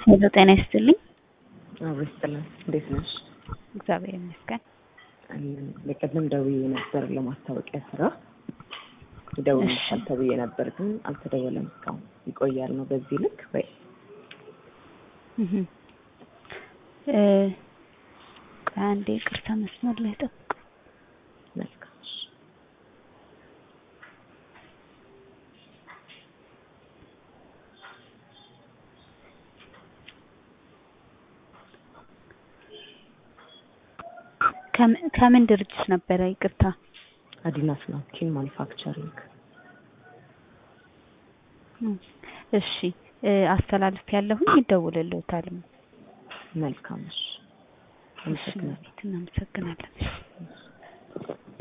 ሄሎ ጤና ይስጥልኝ። አብሮ ይስጥልን። እንዴት ነሽ? እግዚአብሔር ይመስገን። በቀደም ደውዬ ነበር ለማስታወቂያ ስራ ይደውልልሻል ተብዬ ነበር፣ ግን አልተደወለም እስካሁን። ይቆያል ነው በዚህ ልክ ወይ? እህ እ አንዴ ይቅርታ መስመር ላይ ጠብቁ። መልካም እሺ። ከምን- ከምን ድርጅት ነበረ? ይቅርታ። አዲናስ ናፕኪን ማኒፋክቸሪንግ። እም፣ እሺ እ አስተላልፍ ያለሁኝ ይደውልልዎታል። መልካም እሺ። እሺ፣ አመሰግናለሁ። እናመሰግናለን።